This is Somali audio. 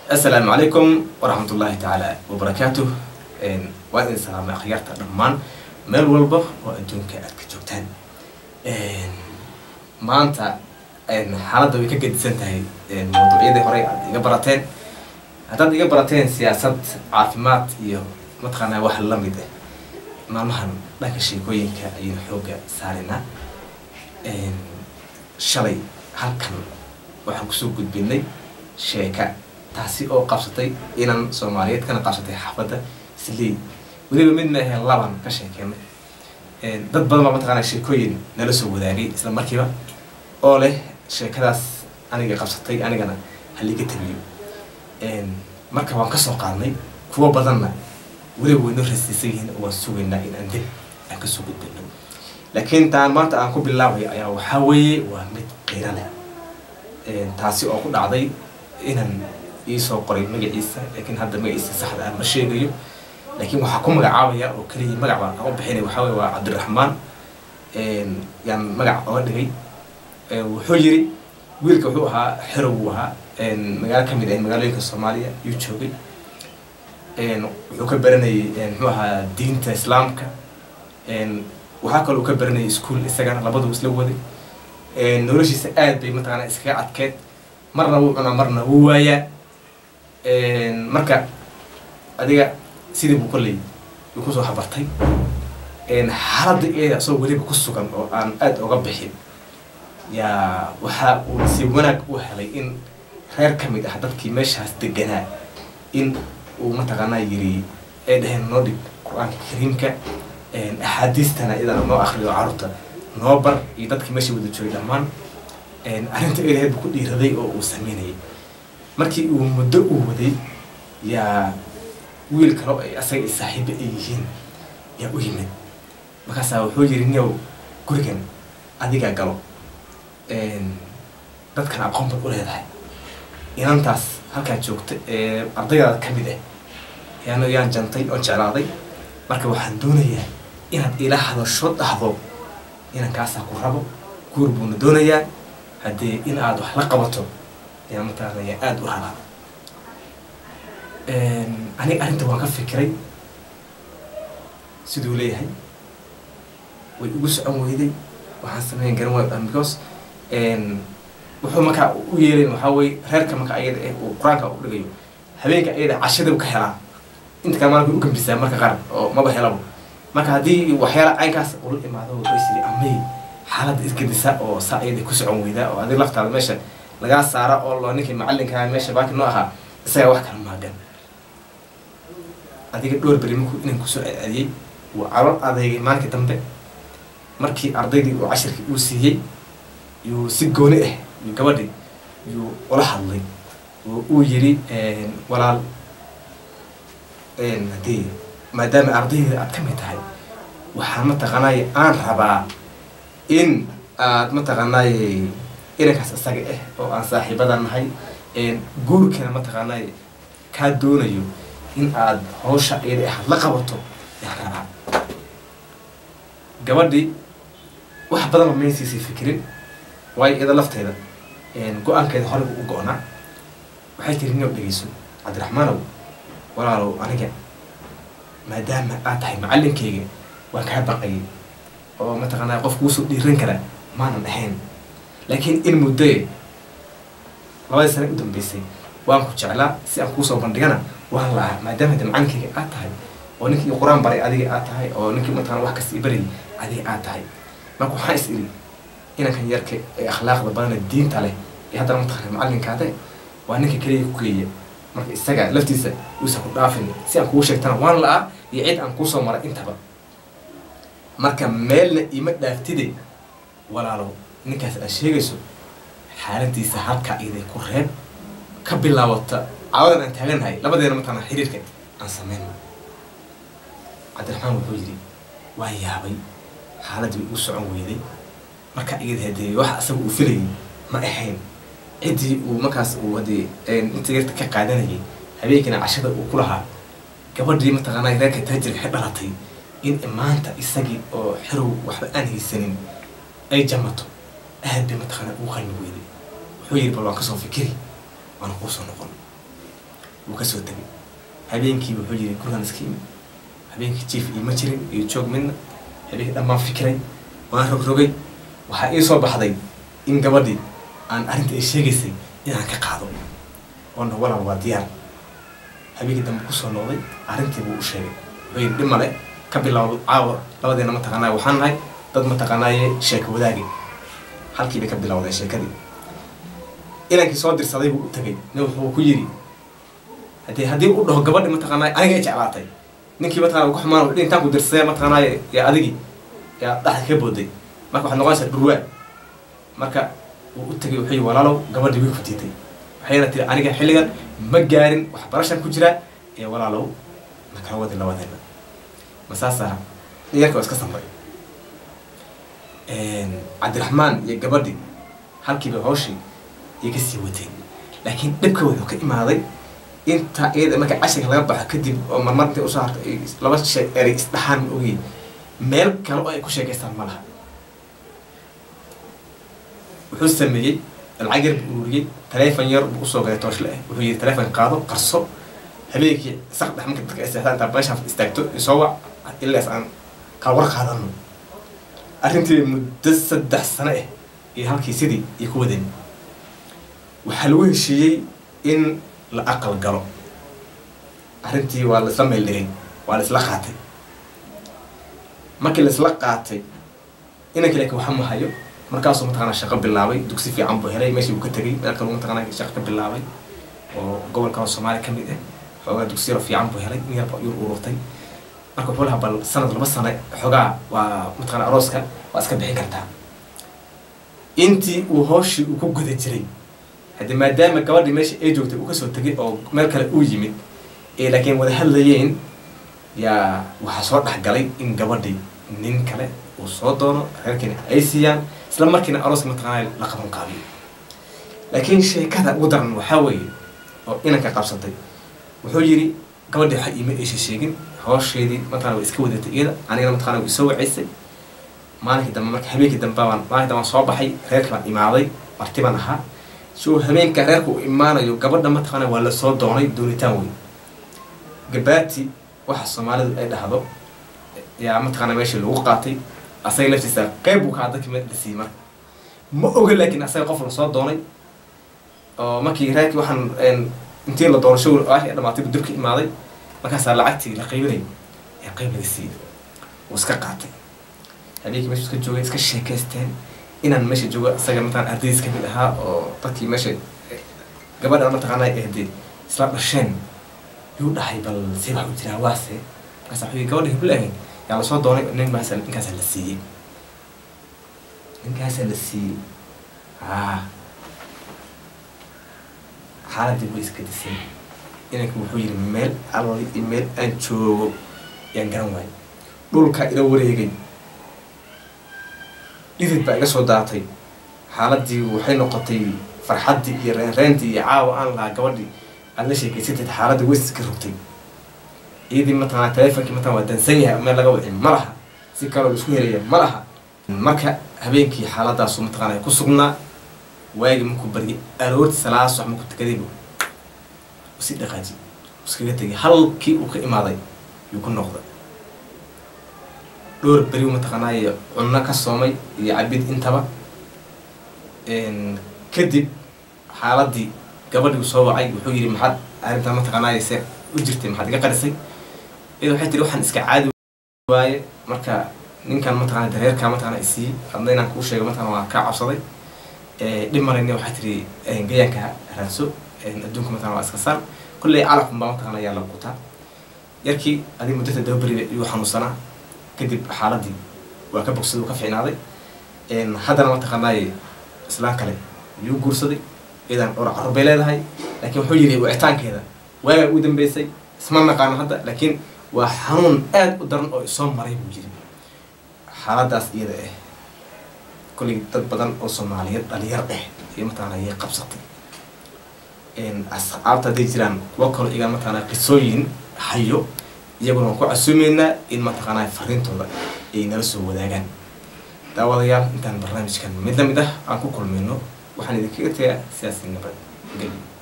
asalaamu calaykum waraxmat ullaahi tacaala wabarakaatuh waa idin salaamay akhyaarta dhammaan meel walba oo adduunka aad ka joogtaan maanta xaaladda way ka gedisan tahay mawduucyadii horey aad iga barateen haddaad iga barateen siyaasad caafimaad iyo mataqaanaa wax la mid ah maalmahan dhanka sheekooyinka ayaynu xooga saarinaa shalay halkan waxaan kusoo gudbinay sheeka taasi oo qabsatay inan soomaaliyeed kana qabsatay xaafadda sley weliba mid ma aheen laban ka sheekeenay dad badan baa mataqaanaa sheekooyin nala soo wadaagay isla markiiba oo leh sheekadaas aniga qabsatay anigana haliga tabiyo marka waan kasoo qaadnay kuwo badanna weliba waynoo rasiisan yihiin oo waan sugaynaa in aan dib aan kasoo gudbino laakiin taan maanta aan ku bilaabayo ayaa waxaa weeye waa mid qiiro leh taasi oo ku dhacday inaan iisoo qoray magaciisa laakiin hadda magaciisa saxda ah ma sheegayo laakiin waxaa ku magacaabaya oo keliya magac baan aan u bixinay waxaa weye waa cabdiraxmaan yaan magac oga dhigay wuxuu yiri wiilka wuxuu ahaa xerow uu ahaa magaalo ka mid ah magaalooyinka soomaaliya yuu joogay wuxuu ka baranayay muxuu ahaa diinta islaamka waxaa kaloo ka baranayay ischool isagana labaduu isla waday noloshiisa aad bay mataqaana iskaga adkeed marna wuu cunaa marna wuu waayaa marka adiga sidii buu kolley uu kusoo habartay xaaladda iyada asagoo weliba ku sugan oo aan aada oga bixin yaa waxa uu si wanaag u helay in reer ka mid ah dadkii meeshaas deganaa in uu mataqaanaa yiri ay dhaheen noo dhig qur-aanka kariimka axaadiistana iyadana noo akriyo carruurta noo bar iyo dadkii meesha wada joogay dhammaan arrinta ilaheed buu ku dhiiraday oo uu sameynayay markii uu muddo uu waday yaa wiil kaloo ay asaga ay saaxiibo ay yihiin yaa u yimid markaasaa wuxuu yiri niyow gurigan adigaa galo dadkan aqoon bad u leedahay inantaas halkaa joogta ee ardaydaada ka mid ah yaan yaan jantay oon jeclaaday marka waxaan doonayaa inaad ila hadasho dhahdo inankaasaa ku rabo guur buuna doonayaa haddee in aad wax la qabato ayaa mataqaanaya aada u rabaa aniga arrinta waan ka fikiray siduu leeyahay way igu socon weyday waxaan sameyn garan waay because wuxuu markaa u yeelayn waxaa weye reerka marka ayada eh uu qur-aanka u dhigayo habeenka ayada cashada ka helaa inta kale maalka u gambisaa marka qaar oo maba helabo marka haddii waxyaala caynkaas ula imaado wuxuu isiri amay xaaladda isgedisa oo saa ayada ku socon weydaa oo adig laftaada meesha lagaa saara oo loo ninkii macallinkaa meesha baaki noo ahaa isagaa wax kala maagan adiga dhowr beri markuu inan kusoo adiyey wuu calool adeegay maalinka dambe markii ardaydii uu cashirkii uu siiyey yuu si gooni ah yuu gabadhii yuu ula hadlay oo uu yiri walaal hadii maadaama ardayda aad ka mid tahay waxaan mataqaanaaye aan rabaa in aad mataqaanaaye inankaas isaga ah oo aan saaxiibada nahay guurkana mataqaanaaye kaa doonayo in aad hawsha iyada ahaad la qabato yaan rabaa gabadhii wax badanba maysiisay fikirin waayo iyada lafteeda go-aankeeda horeyba u go-naa waxay tiri ninow dhegeyso cabdiraxmaanow walaalow aniga maadaama aad tahay macallinkayga waan kaa baqayay oo mataqaanaa qof kuusoo dhiiran kara maanan ahayn laakiin in muddoe labadii sane u dambeysay waan ku jeclaa si aan kuusoo bandhigana waan la-aa maadaama de macallinkayga aad tahay oo ninkii qur-aan baray adiga aad tahay oo ninkii mataqana wax kasta i barayay adiga aad tahay marka waxaan is iri inankan yarka ee akhlaaqda badana diinta leh ee haddana mataqana macallinkaade waa ninka keliya ku geeya marka isaga laftiisa uusan ku dhaafin si aan kugu sheegtana waan la-aa iyo cid aan kuusoo maray intaba marka meelna ima dhaaftide walaalow ninkaas aad sheegayso xaaladiisa halkaa iday ku reeb ka bilaabata caawadan aan taaganahay labadeena mataqana xiriirka aan sameyno cabdiraxmaan wuxuu yidhi waan yaabay xaaladii way u socon weyday marka iyada hadee wax asaga uu filayay ma ahayn ciddii uu markaas uu hadee inta yarta ka qaadanayay habeenkiina cashada uu ku lahaa gabadhii mataqaanaa reerka taajirka ka dhalatay in maanta isagii oo xerow waxba aan haysanin ay jamato aad bay mataqaanaa ugu qalmi weyday wuxuu yidhi bal waan kasoo fikiri waana kuusoo noqon wuu kasoo tegay habeenkii wuxuu yiri gurigan iska imi habeenkii jiif iima jirin iyo joog midna habeenkii dhammaan fikiray waan rogrogay waxaa ii soo baxday in gabadhii aan arrinta ay sheegaysay inaan ka qaado oona walaal waa diyaar habeenkii dambe kusoo noqday arrintii buu u sheegay wuxuu yidhi dhib male ka bilowdo caawa labadeena mataqaanaaye waxaan nahay dad mataqaanaaye sheeko wadaagi halkii bay ka bilowdeen sheekadii inankii soo dirsaday buu u tegay nin wuxuu ku yidhi hadii haddii u dhaho gabadhi mataqaanaaye aniga ay jeclaatay ninkii mataqana ku xumaan wuxuu intaan ku dirsadee mataqaanaaye yaa adigii yaa dhaxda ka booday marka waxaad noqonaysaa dhurwaa marka wuu u tegay wuxuu yidhi walaalow gabadhii way ku diiday waxayna tiri aniga xilligan ma gaarin waxbarashan ku jiraa ee walaalow na kala wadi labadeena ma saasa dhiyarka waa iska samray cabdiraxmaan iyo gabadhi halkiiba hawshii iyo kasii wateen laakiin dhibka wuxuu ka imaaday inta iyada marka cashirka laga baxo kadib oo marmar intay usoo harta ay laba shay erey isdhaxaan ma ogeyn meel kale oo ay ku sheekaystaan ma laha wuxuu sameeyey lacag yar buu ururiyey taleefon yar buu usoo galay tooshle ah wuxuu yidhi taleefon qaado qarso habeenkii saq dhex marka dadka isteexdaan intaa meeshaan istaagto isoo wac ilaas aan kala war qaadano arrintii muddo saddex sano ah iyo halkii sidii iyo ku wadeen waxaa lagu heshiiyey in la aqal galo arrintii waa laisla meel dhigay waa la isla qaatay markii la isla qaatay inankii laakiin waxa ma hayo markaasuu mataqaanaa shaqo bilaabay dugsi fiican buu helay meeshii buu ka tegay meel kaluu mataqaanaa shaqo ka bilaabay oo gobolka soomaaliya ka mid ah xoogaa dugsi yaro fiican buu helay in yarba yur ururtay marka wuxuu lahaa bal sanad laba sano xoogaa waa mataqaana arooska waa iska bixin kartaa intii uu hooshii uu ku guda jiray haddii maadaama gabadhii meesha ay joogtay uu kasoo tegay oo meel kale uu yimid ee laakiin wada hadlayeen yaa waxaa soo dhexgalay in gabadhii nin kale uu soo doono reerkiina ay siiyaan isla markiina arooska mataqaanaa la qaban qaabiyo laakiin sheekada ugu daran waxaa weeye oo inanka qabsatay wuxuu yidhi gabadhii waxa iima eesha sheegin hoosheedii mataqana way iska wadatay iyada anigana mataqana way isoo wacaysay maalinkii dambe marka habeenkii dambe baan maalinkii dambe soo baxay reerkii baan imaaday marti baan ahaa soo habeenka reerka uu imaanayo gabadha mataqana waa lasoo doonay doonitaan wey gabaati waxa soomaalidu ay dhahdo yaa mataqana meeshii lagu qaatay asaga laftiisa qeyb buu kaa dadkii la siiyey marka ma oga laakiin asaga qof lasoo doonay oo markii reerkii waxaan intii la doono showr aashii dhamaatay buu dibka imaaday markaasaa lacagtii la qaybinay ee qayb laga siiyey wuu iska qaatay habeenkii meesha iska joogay iska sheekaysteen inaan meesha joogo isaga mataqana ardaydiis kamid ahaa oo dadkii meesha gabadha mataqaana ehdee isla dhasheen yuu dhahay bal see wax u jiraa waase markaasa wuxuu yidhi gabadha hebla ahayn yaa lasoo doonay ninkaasa ninkaasaa la siiyey ninkaasaa la siiyey haa xaaladii way iska disay inanka wuxuu yidhi meel allali iyo meel aan joogo yaan garan waayo dhulkaa ila wareegay dhidid baa iga soo daatay xaaladii waxay noqotay farxaddii iyo reenreentii iyo caawa aan lahaa gabadhii aad la sheekaysatid xaaladii weyska rogtay iyadii mataqana taleefonkii mataqana waa dansan yahay meel laga wixin ma laha si kaloo isku helaya ma laha marka habeenkii xaaladaasu mataqana ku sugnaa waagi markuu baryay aroorti salaad sox markuu tukadaybu usi dhaqaaji iskaga tegay halkii uu ka imaaday yuu ku noqday dhowr beriu mataqaanaaye cunno ka soomay iyo cabid intaba kadib xaaladii gabadhii soo wacay wuxuu yidhi maxaad arrintan mataqaanaaye se u jirtay maxaad iga qarisay iyada waxay tiri waxaan iska caadi waaye marka ninkan mataqana dareerkaa mataqana isiiyey adna inaan kuu sheego mataqana waa kaa cabsaday dhib marayna waxaa tiri gayaanka raadso adduunka mataqana waa iska saar kolley calafun baa mataqana ayaa la qutaa yarkii adig muddata daba beri yuu xanuunsanaa kadib xaaladii waa ka bogsaday uu ka fiicnaaday haddana mataqaanaaye islaan kale yuu guursaday iyadan dhowr carur bay leedahay laakiin wuxuu yidhi wicitaankeeda waagaa ugu dambeysay isma naqaano hadda laakiin waa xanuun aad u daran oo isoo maray buu yiri xaaladaas iyada ah kolley dad badan oo soomaaliyeed dhalinyar ah iyo mataqana ayay qabsatay asxaabta hadday jiraan kuwa kaloo iyaga mataqana qisooyin hayo iyaguna waan ku casuumeynaa in mataqaanaa fariintooda ay nala soo wadaagaan daawadayaal intaan barnaamijkan mid la mid ah aan ku kulmayno waxaan idinkaga tegaa sidaasi nabad geli